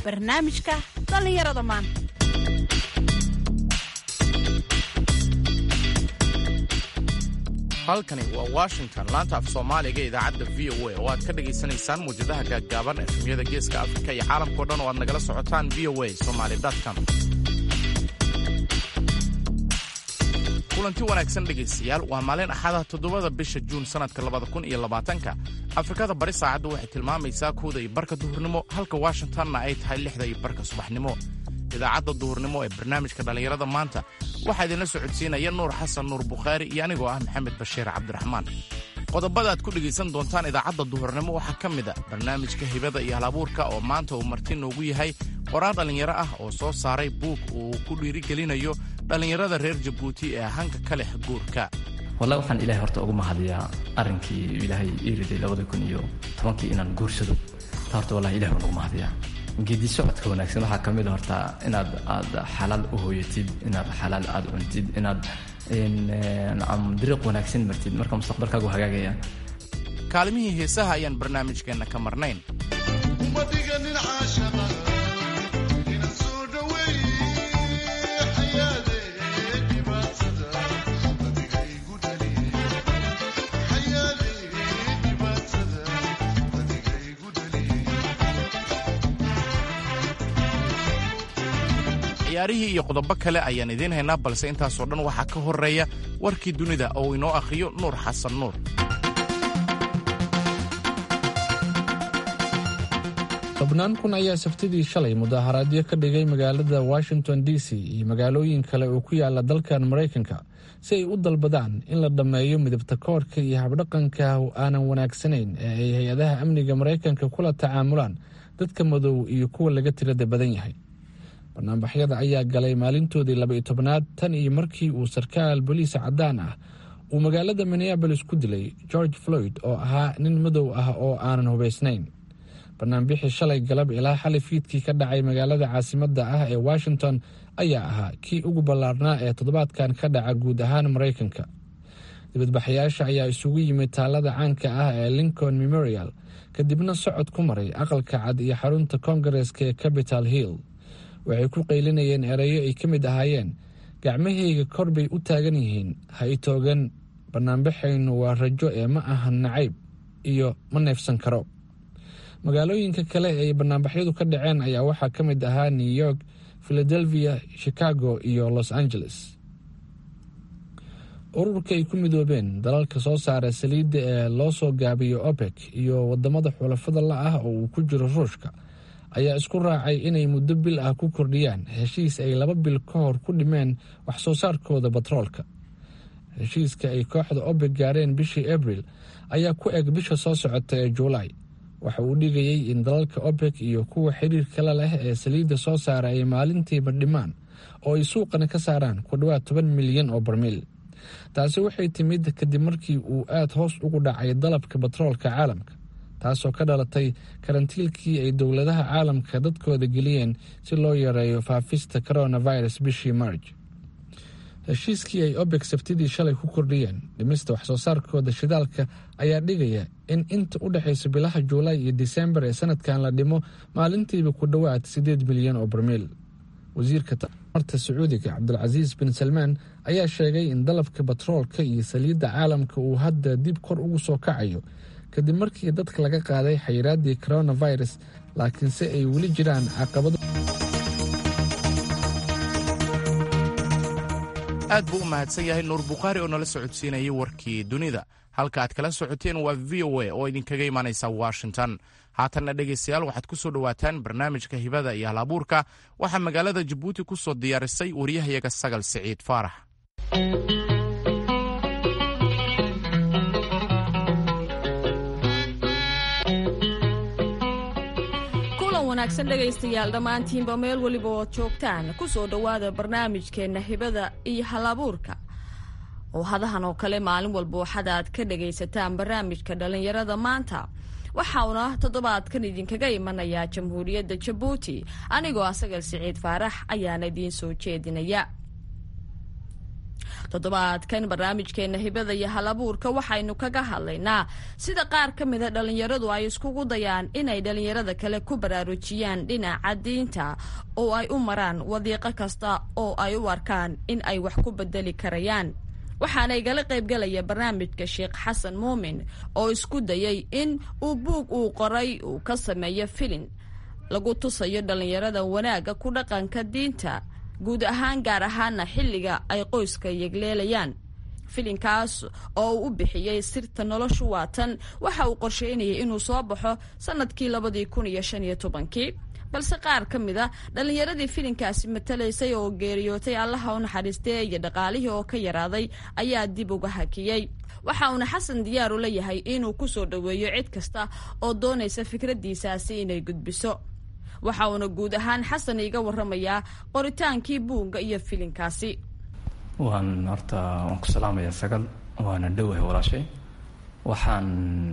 barnaamijka dhallinyarada maanta halkani waa washington laanta af soomaaliga ee idaacadda v o a oo aad ka dhagaysanaysaan muwjadaha gaaggaaban efemyada geeska afrika iyo caalamkao dhan oo aad nagala socotaan v o a somaly com kulanti wanaagsan dhegaystayaal waa maalin axada toddobada bisha juun sannadka labada kun iyo labaatanka afrikada bari saacaddu waxay tilmaamaysaa kooda iyo barka duhurnimo halka washingtonna ay tahay lixda iyo barka subaxnimo idaacadda duhurnimo ee barnaamijka dhallinyarada maanta waxaa idinla socodsiinaya nuur xasan nuur bukhaari iyo anigoo ah maxamed bashiir cabdiraxmaan qodobada aad ku dhegaysan doontaan idaacadda duhurnimo waxaa ka mid a barnaamijka hibada iyo halabuurka oo maanta uu marti noogu yahay qoraal dhallinyaro ah oo soo saaray buug uu ku dhiirigelinayo dhallinyarada reer jabuuti ee hanka ka leh guurka wallahi waxaan ilaahay horta ugu mahadiyaa arrinkii ilaahay ii riday labada kun iyo tobankii inaan guursado ta horta wallahi ilahay waan ugu mahadiyaa geedi socodka wanaagsan waxaa ka mid a horta inaad aad xalaal u hooyatid inaad xalaal aad cuntid inaad dariiq wanaagsan martid marka mustaqbalkaagu hagaagaya kaalimihii heesaha ayaan barnaamijkeenna ka marnayn ciyaarihii iyo qodobo kale ayaan idiin haynaa balse intaasoo dhan waxaa ka horreeya warkii dunida oo inoo akhriyo nuur xasan nuur tobnaan kun ayaa sabtidii shalay mudaharaadyo ka dhigay magaalada washington d c iyo magaalooyin kale oo ku yaala dalkan maraykanka si ay u dalbadaan in la dhammeeyo midabta koorka iyo habdhaqanka aanan wanaagsanayn ee ay hay-adaha amniga maraykanka kula tacaamulaan dadka madow iyo kuwa laga tirada badan yahay banaanbaxyada ayaa galay maalintoodii laba iyo tobnaad tan iyo markii uu sarkaal boliis caddaan ah uu magaalada minneabolis ku dilay george floyd oo ahaa nin madow ah oo aanan hubaysnayn banaanbixii shalay galab ilaa xali fiidkii ka dhacay magaalada caasimadda ah ee washington ayaa ahaa kii ugu ballaarnaa ee toddobaadkan ka dhaca guud ahaan maraykanka dibadbaxayaasha ayaa isugu yimid taalada caanka ah ee lincoln memorial kadibna socod ku maray aqalka cad iyo xarunta koongareeska ee capital hill waxay ku qaylinayeen erayo ay ka mid ahaayeen gacmahayga kor bay u taagan yihiin ha i toogan banaanbaxaynu waa rajo ee ma ahan nacayb iyo ma neefsan karo magaalooyinka kale ee banaanbaxyadu ka dhaceen ayaa waxaa ka mid ahaa new york philadelphia chicago iyo los angeles ururka ay ku midoobeen dalalka soo saara saliidda ee loo soo gaabiyo opec iyo wadamada xulafada la ah oo uu ku jiro ruushka ayaa isku raacay inay muddo bil ah ku kordhiyaan heshiis ay laba bil ka hor ku dhimeen wax soo saarkooda batroolka heshiiska ay kooxda obeg gaareen bishii abril ayaa ku eg bisha soo socota ee juulaay waxa uu dhigayay in dalalka obeg iyo kuwa xiriirkala leh ee saliidda soo saara ay maalintiiba dhimaan oo ay suuqana ka saaraan ku dhowaad toban milyan oo barmiil taasi waxay timid kadib markii uu aada hoos ugu dhacay dalabka batroolka caalamka taasoo ka dhalatay karantiilkii ay dowladaha caalamka dadkooda geliyeen si loo yareeyo faafista coronavirus bishii marj heshiiskii ay obeg sabtidii shalay ku kordhiyeen dhimista waxsoo saarkooda shidaalka ayaa dhigaya in inta u dhexaysa bilaha juulaay iyo disembar ee sanadkan la dhimo maalintiiba ku dhowaad siddeed milyan oo barmiil wasiirka tamarta sacuudiga cabdulcasiis bin salmaan ayaa sheegay in dalabka batroolka iyo saliidda caalamka uu hadda dib kor ugu soo kacayo kadib markii dadka laga qaaday xayiraaddii coronavirus laakiinse ay weli jiraan caqabado aad buu u mahadsan yahay nuur bukhaari oo nala socodsiinayay warkii dunida halka aad kala socoteen waa v o a oo idinkaga imaanaysa washington haatanna dhegaystayaal waxaad ku soo dhowaataan barnaamijka hibada iyo halabuurka waxaa magaalada jabuuti ku soo diyaarisay waryahayaga sagal siciid faarax wanaagsan dhegaystayaal dhammaantiinba meel weliba ood joogtaan ku soo dhowaada barnaamijkeenna hibada iyo halabuurka oo hadahan oo kale maalin walba waxaad aad ka dhagaysataan barnaamijka dhallinyarada maanta waxauna toddobaadkan idinkaga imanayaa jamhuuriyadda jabuuti anigoo asagal siciid faarax ayaana idiin soo jeedinaya toddobaadkan barnaamijkeena hibada iyo halabuurka waxaynu kaga hadlaynaa sida qaar ka mida dhallinyaradu ay iskugu dayaan inay dhallinyarada kale ku baraarujiyaan dhinaca diinta oo ay u maraan wadiiqo kasta oo ay u arkaan in ay wax ku bedeli karayaan waxaana igala qaybgalaya barnaamijka sheekh xasan muumin oo isku dayay in uu buug uu qoray uu ka sameeyo filin lagu tusayo dhallinyarada wanaagga ku dhaqanka diinta guud ahaan gaar ahaana xilliga ay qoyska yegleelayaan filinkaas oo uu u bixiyey sirta noloshu waatan waxa uu qorsheynayay inuu soo baxo sanadkii labadii kun iyo shan iyo tobankii balse qaar ka mid a dhallinyaradii filinkaasi matalaysay oo geeriyootay allaha u naxariistee iyo dhaqaalihii oo ka yaraaday ayaa dib uga hakiyey waxa uuna xasan diyaar u leeyahay inuu ku soo dhoweeyo cid kasta oo doonaysa fikraddiisaasi inay gudbiso waxa uuna guud ahaan xasan iiga waramayaa qoritaankii buugga iyo filinkaasi waan horta waan ku salaamayaa sagal waana dhowahay walaashay waxaan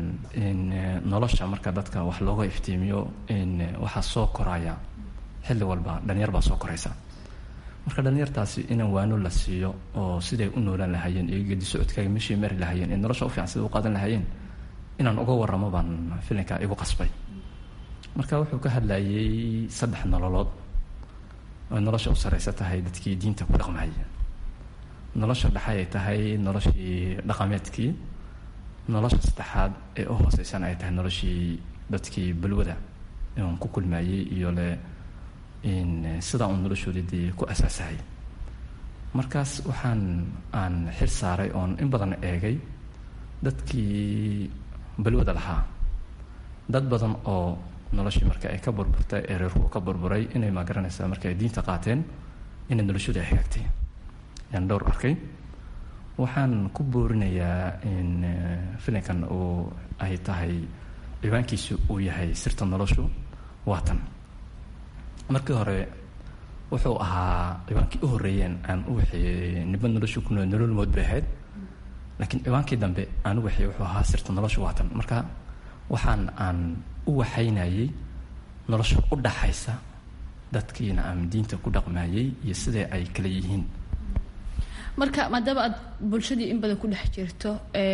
nolosha marka dadka wax looga iftiimiyo waxaa soo koraya xilli walba dhalinyar baa soo koraysa marka dhalinyartaasi inaan waano la siiyo oo siday u noolaan lahaayeen iyo gedi socodkaaga meeshii mari lahaayeen ee nolosha u fiican sida u qaadan lahaayeen inaan uga waramo baan filinka igu qasbay marka wuxuu ka hadlayay saddex nololood oo nolosha u sareysa tahay dadkii diinta ku dhaqmahaya nolosha dhexay ay tahay noloshii dhaqameedkii nolosha saddexaad ee u hooseysana ay tahay noloshii dadkii balwada oon ku kulmayey iyo le sidaa uun noloshoodii dee ku asaasahay markaas waxaan aan xil saaray oon in badan eegay dadkii balwada lahaa dad badan oo noloshii marka ay ka burburtay ee reerku ka burburay inay magaranaysaa marka ay diinta qaateen inay noloshooda ay hagaagtay yaan dhowr arkay waxaan ku boorinayaa in filinkan uu ay tahay ciwaankiisu uu yahay sirta noloshu waatan markii hore wuxuu ahaa ciwaankii u horreeyeen aan u waxeeyey niba noloshu ku nool nolol mood bay ahayd laakiin ciwaankii dambe aan u waxeeyey wuxuu ahaa sirta noloshu waatan marka waxaan aan u waxaynayay nolosha u dhaxaysa dadkiina aan diinta ku dhaqmayay iyo sidee ay kala yihiin marka maadaama aad bulshadii in badan ku dhex jirto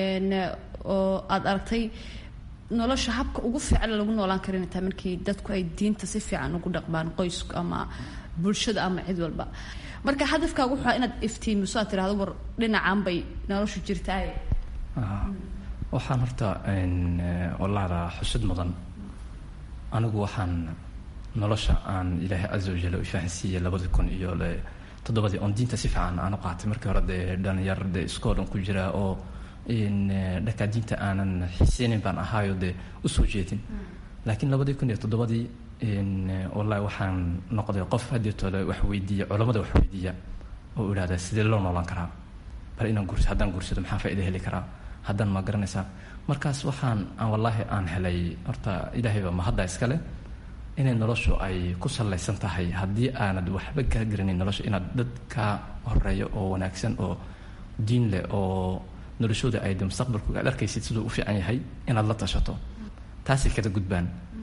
oo aada aragtay nolosha habka ugu fiican lagu noolaan karin taa markii dadku ay diinta si fiican ugu dhaqmaan qoysku ama bulshada ama cid walba marka hadafkaagu wuxuu inaad iftiimiso aad tirahdo war dhinacan bay noloshu jirtaaye waxaan horta walaada xusid mudan anigu waxaan nolosha aan ilaahay casa wajal u fahansiiyey labadi kun iyo le toddobadii oon diinta si fiican aan u qaatay markii hore dee dhalinyar dee iskoolan ku jira oo dhankaa diinta aanan xiseenin baan ahaayo dee usoo jeedin laakiin labadii kun iyo toddobadii wallahi waxaan noqday qof haddii tole wax weydiiya culammada wax weydiiya oo idhahda sidee loo noolaan karaa bal inaan guurs haddaan guursado maxaa faaida heli karaa haddaan ma garanaysaa markaas waxaan aan wallaahi aan helay horta ilaahayba mahadda iskale inay noloshu ay ku sallaysan tahay haddii aanad waxba kaa garanin nolosha inaad dad kaa horeeyo oo wanaagsan oo diin leh oo noloshooda ay de mustaqbalku aad arkaysid siduu u fiican yahay inaad la tashato taasay kada gudbaan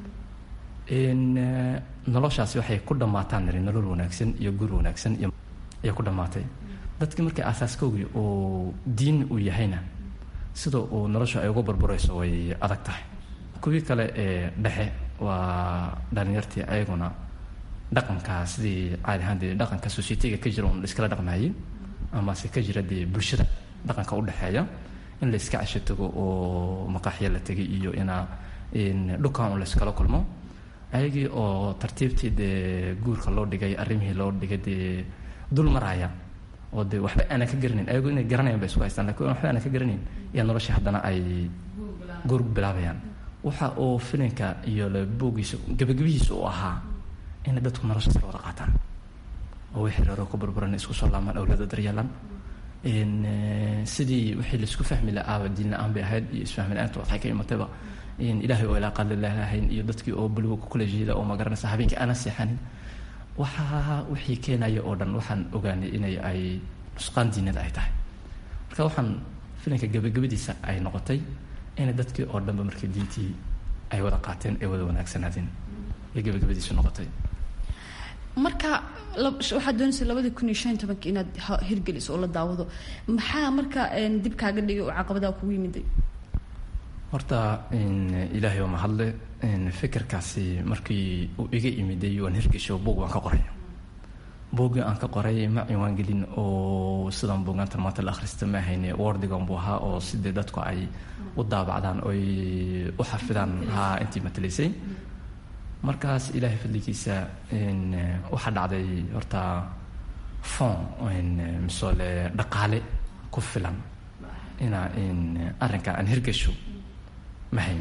noloshaasi waxay ku dhammaataan niri nolol wanaagsan iyo gur wanaagsan iyo ayay ku dhammaatay dadkii markii aasaaskoogii uu diin uu yahayna sida uu nolosha ay uga burburayso way adag tahay kuwii kale ee dhexe waa dhalinyartii ayaguna dhaqanka sidii caadi ahaan dee dhaqanka societyga ka jira un laiskala dhaqmaayey amase ka jira dee bulshada dhaqanka u dhexeeya in la iska casho tago oo maqaaxya la tegay iyo inaa dhukaan un layskala kulmo ayagii oo tartiibtii dee guurka loo dhigay arrimihii loo dhigay dee dul maraya oo dee waxba aanan ka garanayn ayagu inay garanayaan bay isku haystaan lakin waxba aanan ka garanayn iyo noloshii haddana ay guur bilaabayaan waxa uu filinka iyo le boogiisa gebagabihiisa u ahaa inay dadku nolosha sala wada qaataan oo wixii reeroo ku burburan isku soo laamaan awlaada daryeelaan sidii wixii laisku fahmi la-aaba diin la-aan bay ahayd iyo isfahmi la-aanta waxay ka imatayba ilaahay oo ilaa qaalilahayn iyo dadkii oo baligo ku kala jeeda oo magaranaysa habeenkii aanan seexanin waxaa wixii keenaya oo dhan waxaan ogaanay inay ay nusqaan diinada ay tahay marka waxaan filinka gebagabadiisa ay noqotay inay dadkii oo dhanba markii diintii ay wada qaateen ay wada wanaagsanaadeen ay gebagabadiisu noqotay marka waxaad doonaysa labadii kun iyo shan iyo tobanka inaad hirgeliso oo la daawado maxaa marka dib kaaga dhigay oo caqabadaha kugu yimiday horta ilaahay waa mahadle fikirkaasi markii uu iga imiday waan hirgesho buug waan ka qoray buuggii aan ka qoray ma ciwaan gelin oo sidaan buugaanta maanta la akhrista ma ahayne wordigan buu ahaa oo sidee dadku ay u daabacdaan oy u xafidaan haa intii matalaysay markaas ilaahay fadligiisa waxaa dhacday horta fon misole dhaqaale ku filan inaa arrinka aan hirgasho mahayn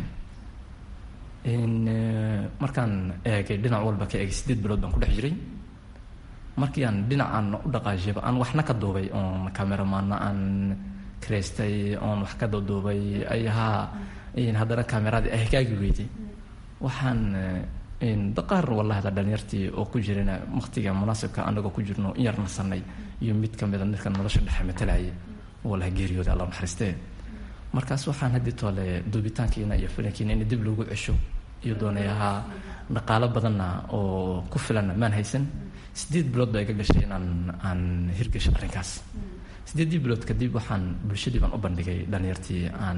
markaan eegay dhinac walba ka eegay sideed bilood baan ku dhex jiray markii aan dhinacaan u dhaqaajiyaba aan waxna ka duubay oon cameramaana aan kareystay oon wax ka duduubay ay haa haddana cameradii ay hagaagi weyday waxaan daqaar wallahi da dhalinyartii oo ku jirana waqtiga munaasibka anagoo ku jirno in yar nasanay iyo mid kamida midka nolosha dhexe matalaya wallahi geeriyooda alla naxariistee markaas waxaan haddii toole duubitaankiina iyo filankiina in dib loogu cesho iyo doonayaha dhaqaalo badanna oo ku filanna maan haysan sideed bilood baa iga gashay inaan aan hirgasho arrinkaas sideeddii bilood kadib waxaan bulshadii baan u bandhigay dhalinyartii aan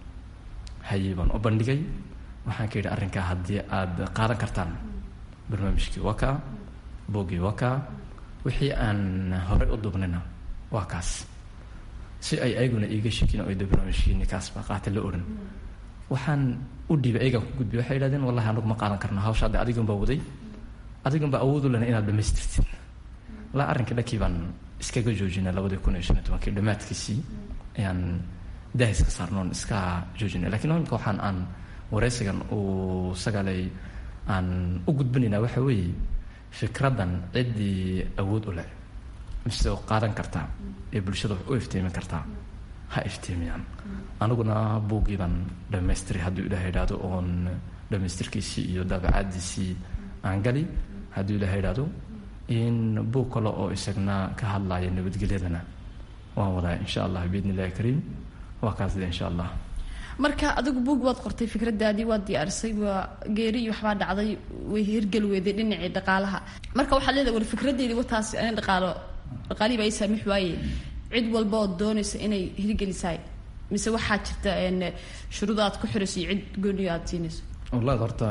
hayay baan u bandhigay waxaan ka yidhi arrinkaa haddii aada qaadan kartaan barnaamijkii waa kaa boogii waa kaa wixii aan horey u duubnayna waa kaas si ay ayaguna iiga shekin o de barnaamijkiini kaas baa qaata la odhan waxaan u dhiibay ayagaan ku gudbiy waxay yidhahdeen wallahi anagu ma qaadan karno hawsha hadde adigan baa waday adigan baa awoodu lena inaad dhamaystirtid laa arrinkii dhankii baan iskaga joojinay labadii kun iyo shan iyo tobankii dhammaadkiisii ayaan daahis ka saarnoon iska joojinay lakiin imika waxaan aan wareysigan uu sagalay aan u gudbinaynaa waxa weeye fikraddan ciddii awood u leh mise qaadan kartaa ee bulshada wax u iftiimin kartaa ha iftiimiyaan aniguna buuggii baan dhamaystiray hadduu ilaah idhaahdo oon dhamaystirkiisii iyo daabacaadiisii aan gali hadduu ilaah idhaahdo in buug kale oo isagna ka hadlaya nabadgelyadana waan wadaa insha allah biidn illahi kariim waa kaasde insha allah marka adigu buug waad qortay fikradaadii waad diyaarisay waa geeri iyo waxbaa dhacday way hirgeli weyday dhinacii dhaqaalaha marka waxaad leedahay war fikradeedii wataas ani dhaqaalo dhaqaalihii baa ii saamix waaye cid walba ood doonaysa inay hirgelisaay mise waxaa jirta shuruudo aad ku xirayso iyo cid gooniyo aad siinayso wallahi horta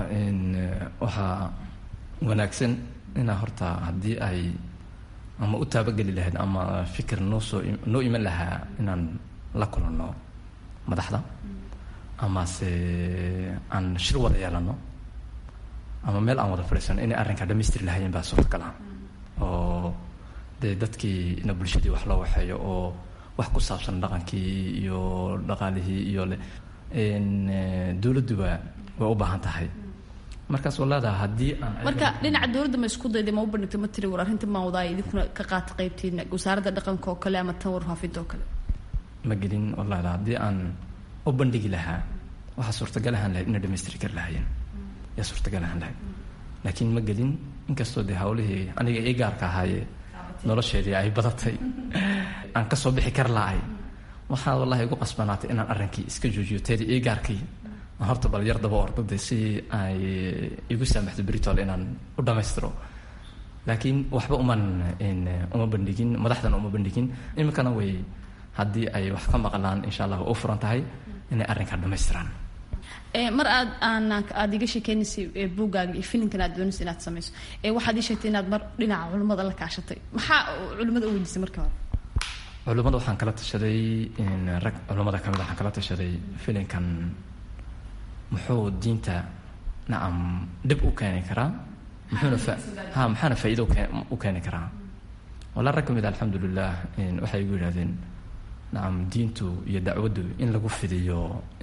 waxaa wanaagsan inaa horta haddii ay ama u taabageli lahayd ama fikir noo soo noo iman lahaa inaan la kulanno madaxda amase aan shir wada yeelano ama meel aan wada fadhiisano inay arrinkaa dhamaystiri lahaayeen baa suurtagal ah oo dee dadkii ina bulshadii wax loo waxeeyo oo wax ku saabsan dhaqankii iyo dhaqaalihii iyo le dowladduba way u baahan tahay markaas walaada haddii aan marka dhinaca dowladda ma isku dayday ma u bandhigtay ma tiri war arrinta maan wadaaya idinkuna ka qaata qaybtiina wasaaradda dhaqanka oo kale ama tan warfaafinta oo kale ma gelin walaada haddii aan u bandhigi lahaa waxaa suurtagal ahaan lahayd inay dhamaystiri kari lahaayeen yaa suurtagal ahaan lahayd laakiin ma gelin inkastoo dee hawlihii aniga ii gaarka ahaaye nolosheedii ay badatay aan kasoo bixi kar lahay waxaa wallahi igu qasbanaatay inaan arrinkii iska joojiyo teedii ii gaarkii aan horta bal yar daba ordade si ay igu saamaxdo britol inaan u dhammaystiro laakiin waxba uman uma bandhigin madaxdana uma bandhigin iminkana way haddii ay wax ka maqlaan insha allah way u furan tahay inay arrinkaa dhammaystiraan mar aad aan aada iga sheekeynaysay buuggaaga iyo filinkan aad doonaysa inaad samayso waxaad ii sheegtay inaad mar dhinaca culimmada la kaashatay maxaa culimmada u weydiisay markii hore culimmada waxaan kala tashaday rag culimmada kamid waxaan kala tashaday filinkan muxuu diinta nacam dhib u keeni karaa muxuuna fa ha maxaana faa'iido u keeni karaa wala rag kamid alxamdulilah waxay igu yidhahdeen nacam diintu iyo dacwaddu in lagu fidiyo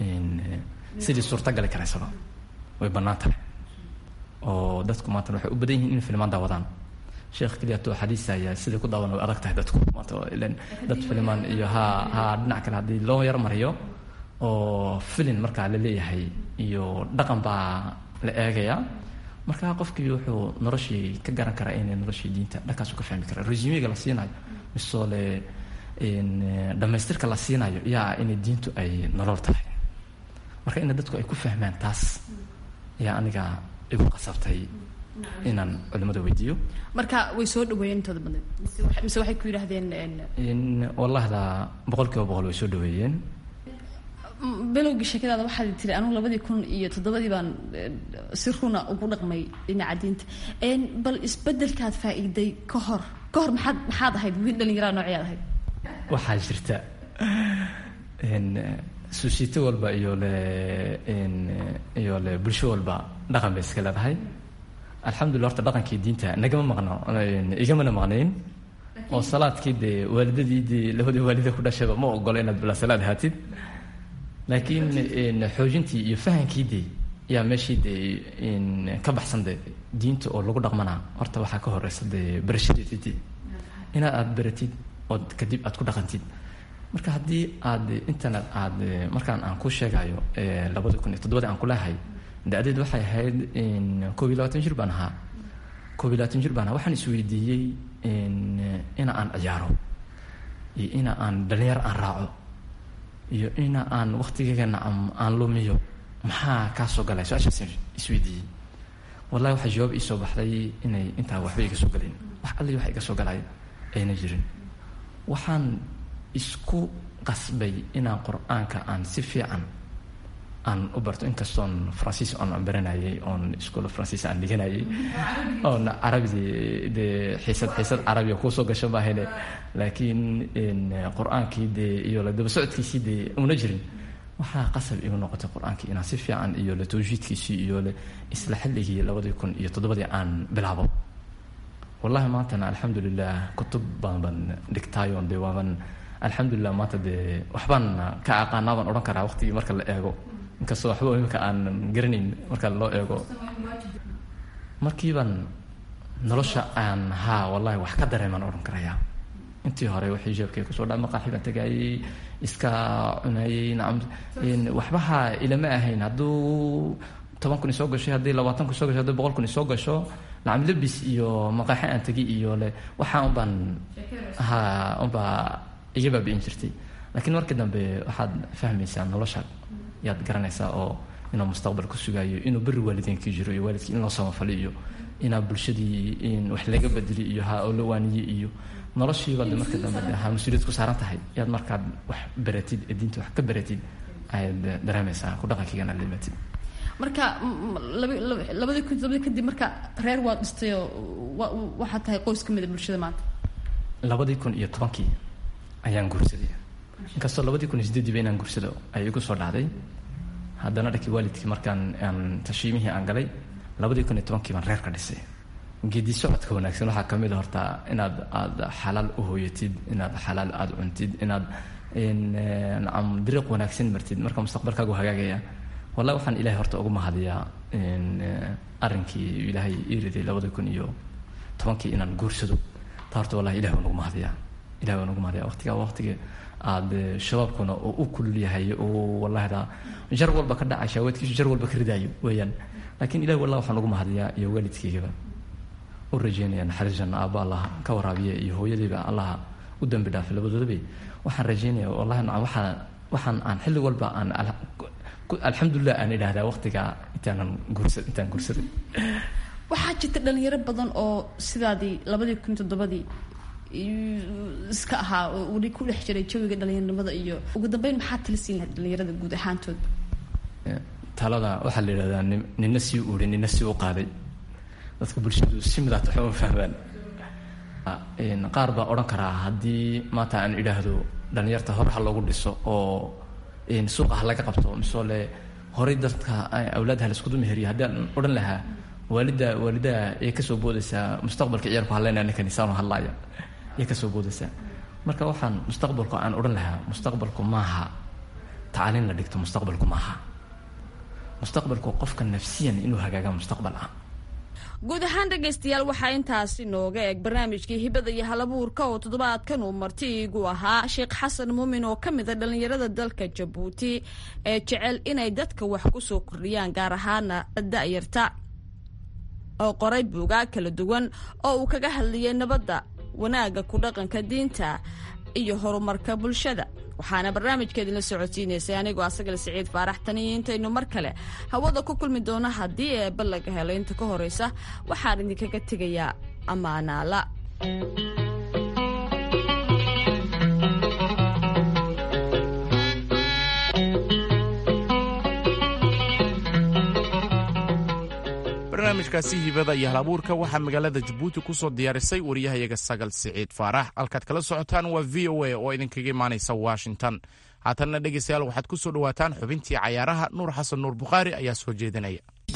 sidii suurtagali karaysaba way bannaan tahay oo dadku maanta waxay u badan yihiin in filmaan daawadaan sheekh keliyato xadiisaya sidai ku daawan way adag tahay dadku maanta ilan dad filimaan iyo ha ha dhinac kale haddii loo yar mariyo oo filin markaa la leeyahay iyo dhaqan baa la eegaya marka qofkii wuxuu noloshii ka garan karaa inay noloshii diinta dhankaasu ka fahmi karaa resumiga la siinayo misole dhammaystirka la siinayo yaa inay diintu ay nolol tahay marka ina dadku ay ku fahmaan taas ayaa aniga igu qasabtay inaan culimmada weydiiyo marka way soo dhaweeyeen intooda badan mise wax- mise waxay ku yidhaahdeen een, in wallahda boqol kiiba boqol way soo dhaweeyeen m- bilowgii sheekadaada waxaad tiri anugu labadii kun iyo toddobadii baan een, si runa ugu dhaqmay dhinaca diinta Een, bal isbedelkaad faa'iiday ka hor ka hor maxaad maxaad ahayd wiil dhallinyaraa nooceed ahayd waxaa jirta in suusiito walba iyo le in iyo le bulsho walba dhaqan bay iska leedahay alxamdulillah horta dhaqankii diinta nagama maqno in igamana maqnayn oo salaadkii dee waalidadii dee labadii waalida ku dhashayba ma ogola inaad bilaa salaad haatid laakiin in xoojintii iyo fahankii dee yaa meeshii dee in ka baxsan dee diinta oo lagu dhaqmanaa horta waxaa ka horeysa dee barashadeeda dee inaad aad baratid ood kadib aad ku dhaqantid marka haddii aad internet aad markaan aan ku sheegayo labada kun iyo toddobadii aan ku leehay da-deed waxay ahayd in koob iyo labaatan jir baan ahaa koob iyo labaatan jir baan ahaa waxaan isweydiiyey in ina aan ciyaaro iyo ina aan dhalinyar aan raaco iyo ina aan waktigeygana aan lumiyo maxaa kaa soo galay su-aashaas isweydiiyey wallahi waxaa jawaab iisoo baxday inay intaa waxba iga soo galin wax alli wax iga soo galay ayna jirin waxaan isku qasbay inaan qur-aanka aan si fiican aan u barto inkastoon faransiis oon aan baranayay oon iskuol faransiis aan dhiganayay oon carabidii dee xiisad xiisad carabiga kuusoo gasho maahane laakiin qur-aankii dee iyo la daba socodkiisii dee una jirin waxaa qasab igu noqotay qur-aankii inaan si fiican iyo la tawjiidkiisii iyo le isla xilligii labadii kun iyo toddobadii aan bilaabo wallahi maantana alxamdulilah kutub baan baan dhigtaayoon dee waaban alxamdulilah maanta dee waxbaan ka aqaanaa baan odhan karaa waqtigii marka la eego inkastoo waxba imika aan garanayn marka loo eego markiibaan nolosha aan haa wallahi wax ka dareemaan odhan karayaa intii hore wixii jeebkay kusoo dhaa maqaaxi baan tagaayey iska cunayey nacam waxbaha ilama ahayn hadduu toban kun isoo gashay haddii labaatan kun isoo gashay haddii boqol kun isoo gasho nacam lebis iyo maqaaxi aan tegi iyo le waxaa unbaan ha unbaa iga baabi'in jirtay laakiin markii dambe waxaad fahmaysaa nolosha yaad garanaysaa oo inuu mustaqbal ku sugaayo inuu beri waalideenkii jiro iyo waalidkii in loo samafali iyo inaa bulshadii in wax laga bedeli iyo ha oo la waaniye iyo noloshiiba de marka dambe de ha mas-uuliyad ku saaran tahay yaad markaad wax baratid ee diinta wax ka baratid ayaad dareemaysaa ku dhaqankiigana limatid marka labadii kun todobadii kadib marka reer waad dhistay oo waxaad tahay qoys ka mida bulshada maanta labadii kun iyo tobankii ayaan guursaday inkastoo labadii kun iyo sideediiba inaan guursado ay igu soo dhacday haddana dhankii waalidkii markaan aan tashiimihii aan galay labadii kun iyo tobankii baan reer ka dhisay geedi socodka wanaagsan waxaa ka mid a horta inaad aada xalaal u hooyatid inaad xalaal aada cuntid inaad nacam dariiq wanaagsan martid marka mustaqbalkaagu hagaagaya wallahi waxaan ilahay horta ugu mahadiyaa arrinkii ilaahay ii riday labada kun iyo tobankii inaan guursado taa horta wallahi ilahay waan ugu mahadiyaa ilahay waan ugu mahadiyaa waqtigaa waqtiga aada shabaabkuna oo u kulul yahay oo wallahda jar walba ka dhacay shaawaadkiisu jar walba ka ridaayo weeyaan laakiin ilahi wallahi waxaan ugu mahadiyaa iyo waalidkaygaba u rajeynaya naxariis janna aabba allah ka waraabiya iyo hooyadayba allah u dambi dhaafay labadoodaba waxaan rajeynaya wallahi nacam waxaan waxaan aan xilli walba aan alxamdulilah aan idhaahdaa waqtigaa intaanan guursa intaan guursaday waxaa jirta dhalinyaro badan oo sidaadii labadii kun toddobadii iska ahaa oo weli ku dhex jiray jawiga dhalinyaronimada iyo ugu dambeyn maxaa tala siin lahayd dhalinyarada guud ahaantood talada waxaa la yidhahdaa nina sii uuri nina sii u qaaday dadka bulshadu si midaata waxba ma fahmaan qaar baa odhan karaa haddii maanta aan idhaahdo dhalinyarta hore ha loogu dhiso oo suuqa ha laga qabto misoo le horay dadka awlaadha la iskudu meheriyo haddii aan odhan lahaa waalida waalidaa ayay kasoo boodaysaa mustaqbalka ciyaalku hadlaynaya ninkan isaanu hadlaaya ayay kasoo boodaysaa marka waxaan mustaqbalku aan odhan lahaa mustaqbalku maaha tacliin la dhigto mustaqbalku maaha mustaqbalku qofka nafsiyan inuu hagaaga mustaqbal ah guud ahaan dhegaystayaal waxaa intaasi nooga eg barnaamijkii hibada iyo halabuurka oo toddobaadkan uu marti iigu ahaa sheekh xasan muumin oo ka mid a dhallinyarada dalka jabuuti ee jecel inay dadka wax ku soo kordhiyaan gaar ahaana da'yarta oo qoray buugaa kala duwan oo uu kaga hadlayay nabadda wanaagga ku dhaqanka diinta iyo horumarka bulshada waxaana barnaamijka idinla socodsiinaysay anigoo asagale siciid faarax taniyo intaynu mar kale hawada ku kulmi doono haddii eebba laga helo inta ka horeysa waxaan idinkaga tegayaa ammaanaala barnaamijkaasi hibada iyo halabuurka waxaa magaalada jabuuti ku soo diyaarisay wariyahayaga sagal siciid faarax halkaad kala socotaan waa v o a oo idinkaga imaanaysa washington haatanna dhegaystayaal waxaad ku soo dhowaataan xubintii cayaaraha nuur xasan nuur bukhaari ayaa soo jeedinaya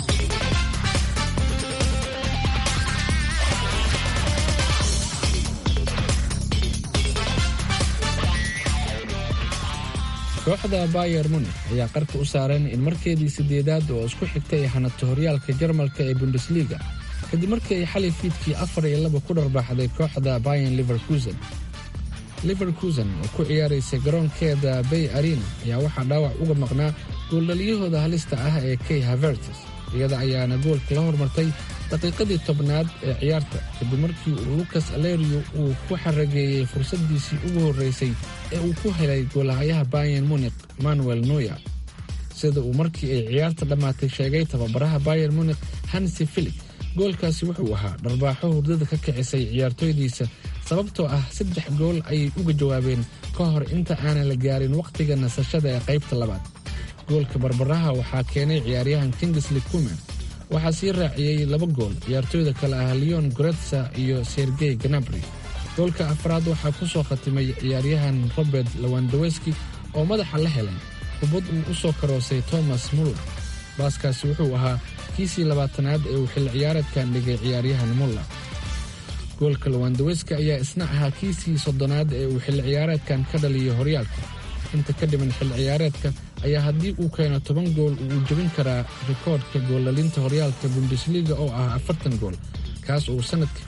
kooxda bayer munik ayaa qarka u saareen in markeedii sideedaad oo isku xigtay ay hanato horyaalka jarmalka ee bundesliga kadib markii ay xalay fiidkii afar iyo laba ku dharbaaxday kooxda bayan liverkusen liverkusen oo ku ciyaaraysa garoonkeeda bay arena ayaa waxaa dhaawac uga maqnaa gooldhaliyahooda halista ah ee kay havertes iyada ayaana goolka la hormartay daqiiqadii tobnaad ee ciyaarta kadib markii uu lukas alerio uu ku xarageeyey fursaddiisii ugu horraysay ee uu ku helay goolahayaha bayan munik manuel noya sida uu markii ay ciyaarta dhammaatay sheegay tababaraha bayer munik hansi filik goolkaasi wuxuu ahaa dharbaaxo hurdada ka kicisay ciyaartooydiisa sababtoo ah saddex gool ayay uga jawaabeen ka hor inta aanan la gaarin wakhtiga nasashada ee qaybta labaad goolka barbaraha waxaa keenay ciyaaryahan kingisley kuman waxaa sii raaciyey laba gool ciyaartooyda kale ah leon goretsa iyo sergey ganabri goolka afraad waxaa ku soo khatimay ciyaaryahan robert lawandaweski oo madaxa la helay kubad uu u soo karoosay thomas muller baaskaasi wuxuu ahaa kiisii labaatanaad ee uu xilli ciyaareedkan dhigay ciyaaryahan muller goolka lawandaweski ayaa isna ahaa kiisii soddonaad ee uu xilli ciyaareedkan ka dhaliyo horyaalka inta ka dhiman xilli ciyaareedka ayaa haddii uu keeno toban gool uu jebin karaa rikoodhka goollalinta horyaalka bundesliga oo ah afartan gool kaas uu sannadkii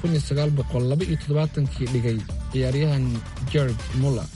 kii dhigay ciyaaryahan jared muller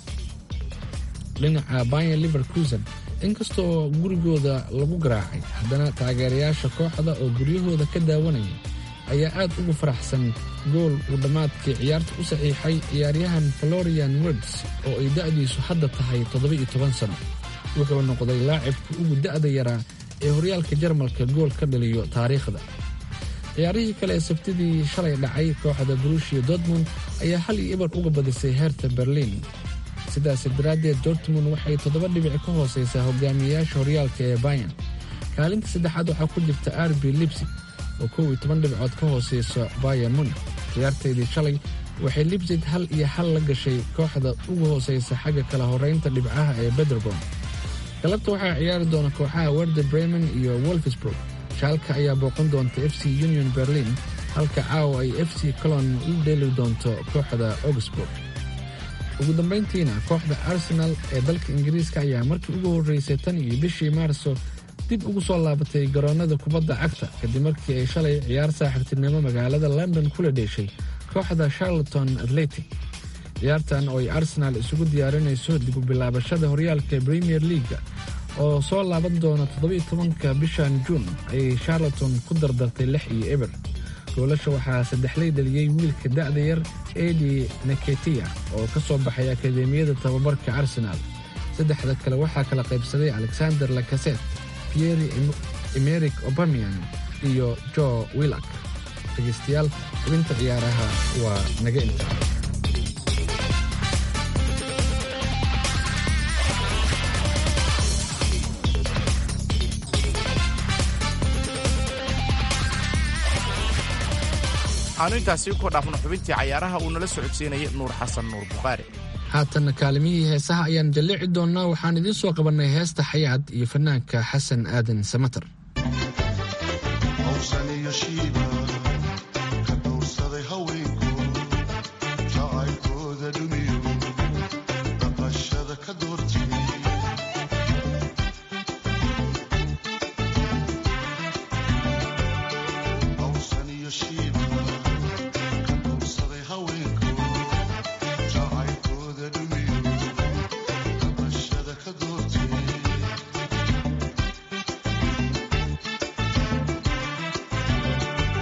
dhinaca bayan liverkusen inkastoo gurigooda lagu garaacay haddana taageerayaasha kooxda oo guryahooda ka daawanaya ayaa aad ugu faraxsan gool uu dhammaadkii ciyaarta u saxiixay ciyaaryahan florian werds oo ay da'diisu hadda tahay toddoba-iyo toban sano wuxuu noqday laacibka ugu da'da yaraa ee horyaalka jarmalka gool ka dhaliyo taariikhda ciyaarihii kale ee sabtidii shalay dhacay kooxda brushia dortmund ayaa hal iyo ibar uga badisay heerta berliin sidaas daraaddeed dortmund waxay toddoba dhibic ka hoosaysaa hogaamiyayaasha horyaalka ee bayan kaalinta saddexaad waxaa ku jirta arbi libsig oo kow iyo toban dhibcood ka hoosaysa bayan munik ciyaarteydii shalay waxay libsig hal iyo hal la gashay kooxda ugu hoosaysa xagga kala horeynta dhibcaha ee bederbom galabta waxaa ciyaari doona kooxaha werder bremen iyo wolfsburg shaalka ayaa booqan doonta f c union berlin halka caawa ay f c colon la dheeli doonto kooxda augsburg ugu dambayntiina kooxda arsenal ee dalka ingiriiska ayaa markii ugu horreysay tan iyo bishii maarso dib ugu soo laabatay garoonnada kubadda cagta kadib markii ay shalay ciyaar saaxiibtinimo magaalada london kula dheeshay kooxda charloton atletic ciyaartan oo ay arsenaal isugu diyaarinayso dib u bilaabashada horyaalka premier leaga oo soo laaban doona toddobiyo tobanka bishan juun ayay charloton ku dardartay lix iyo eber goolasha waxaa saddexlay dhaliyey wiilka da'da yar edi neketia oo ka soo baxay akadeemiyada tababarka arsenaal saddexda kale waxaa kala qaybsaday alexander lakaset pieri emeric obamian iyo jo willak dhegaystayaal xubinta ciyaaraha waa naga inta aanu intaasi ku dhaafno xubintii cayaaraha uu nala socodsiinayay nuur xasan nuur bukhaari haatanna kaalimihii heesaha ayaan jallici doonnaa waxaan idiin soo qabannay heesta xayaad iyo fanaanka xasan aadan samatar Thank you.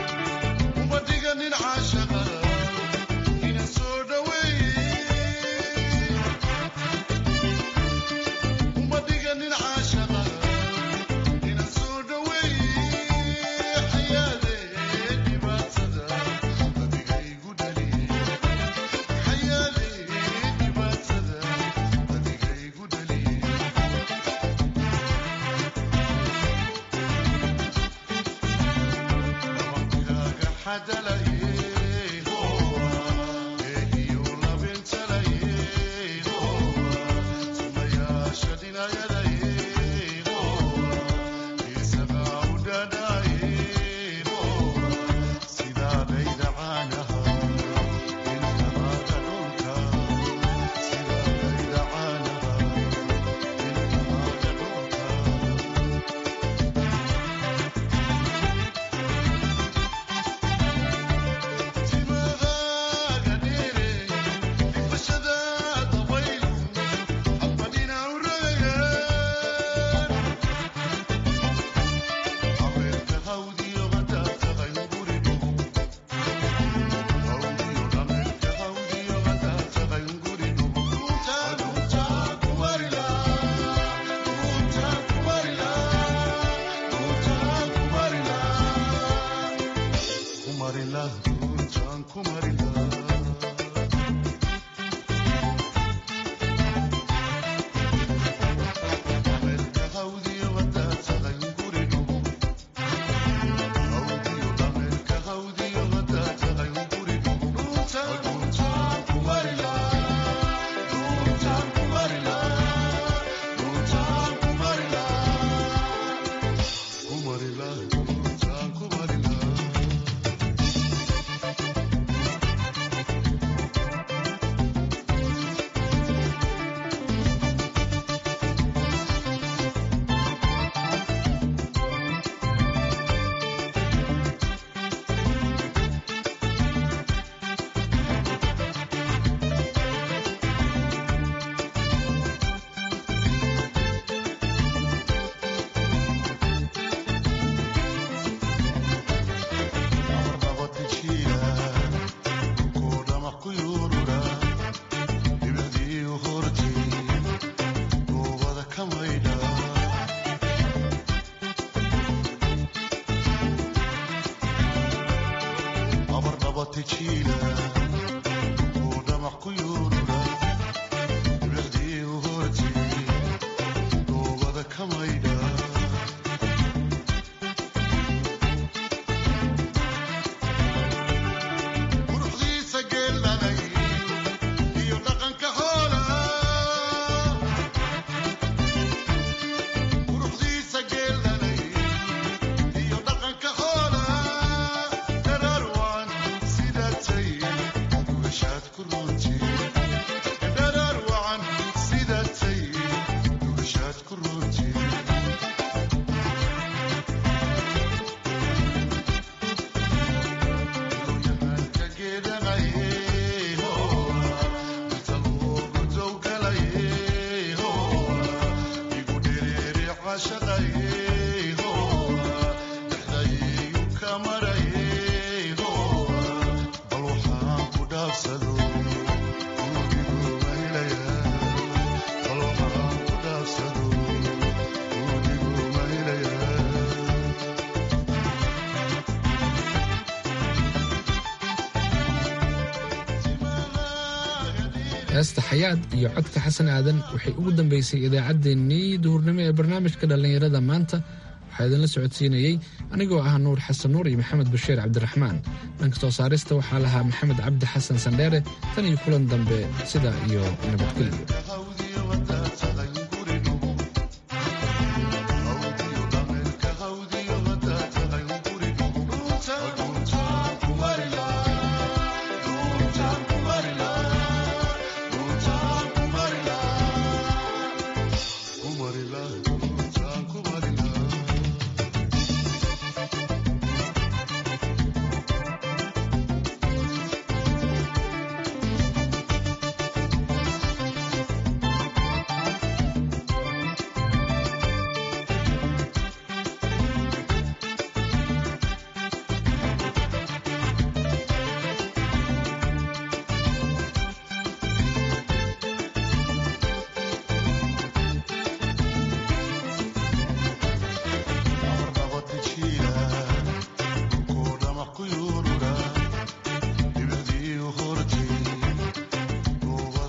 heesta xayaad iyo codka xasan aadan waxay ugu dambeysay idaacaddeenii duhurnimo ee barnaamijka dhallinyarada maanta waxaa idinla socodsiinayey anigoo ah nuur xasan nuur iyo maxamed bashiir cabdiraxmaan dhanka soo saarista waxaa lahaa maxamed cabdi xasan sandheere tan iyo kulan dambe sidaa iyo nabadgelyo